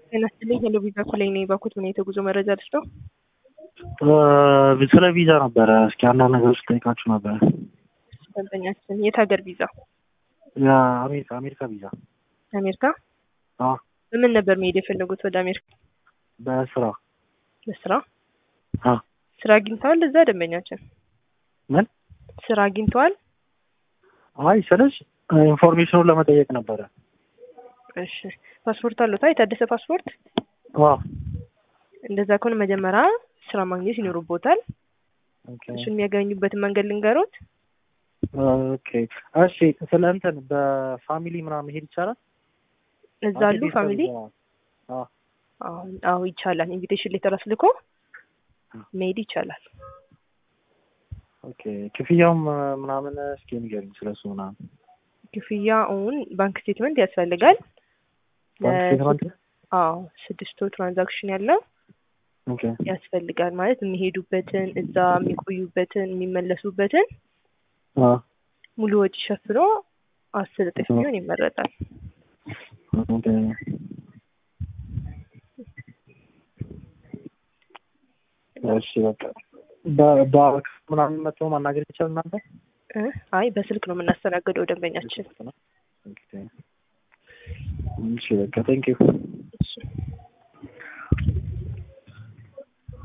ጤና ይስጥልኝ ሄሎ ቪዛ ኮሌጅ ነኝ። ባኩት ምን የተጉዞ መረጃ ልስጠው? ስለ ቪዛ ነበረ። እስኪ አንዳንድ ነገሮች ጠይቃችሁ ነበረ። ደንበኛችን የት ሀገር ቪዛ? የአሜሪካ አሜሪካ ቪዛ። አሜሪካ? አዎ በምን ነበር መሄድ የፈለጉት ወደ አሜሪካ? በስራ ለስራ? አዎ። ስራ አግኝተዋል እዛ ደንበኛችን? ምን? ስራ አግኝተዋል? አይ ስልሽ ኢንፎርሜሽኑን ለመጠየቅ ነበረ። እሺ ፓስፖርት አሉታ? የታደሰ ፓስፖርት? አዎ እንደዛ ከሆነ መጀመሪያ ስራ ማግኘት ይኖርቦታል። ኦኬ እሱን የሚያገኙበትን መንገድ ልንገሮት። ኦኬ እሺ። ስለ እንትን በፋሚሊ ምናምን መሄድ ይቻላል? እዛ አሉ ፋሚሊ? አዎ አዎ አዎ ይቻላል። ኢንቪቴሽን ሌተር አስልኮ መሄድ ይቻላል። ኦኬ ክፍያውም ምናምን እስኪ ንገሪኝ ስለሱ ምናምን። ክፍያውን ባንክ ስቴትመንት ያስፈልጋል። ባንክ ስቴትመንት? አዎ ስድስት ወር ትራንዛክሽን ያለው ኦኬ ያስፈልጋል። ማለት የሚሄዱበትን እዛ የሚቆዩበትን የሚመለሱበትን አዎ ሙሉ ወጪ ሸፍኖ አስር እጥፍ ቢሆን ይመረጣል። ኦኬ እሺ በቃ በባንክ ምናምን መጥቶ ማናገር ይቻላል እናንተ? እ አይ በስልክ ነው የምናስተናግደው ደንበኛችን። ኦኬ እሺ በቃ ቴንክ ዩ እሺ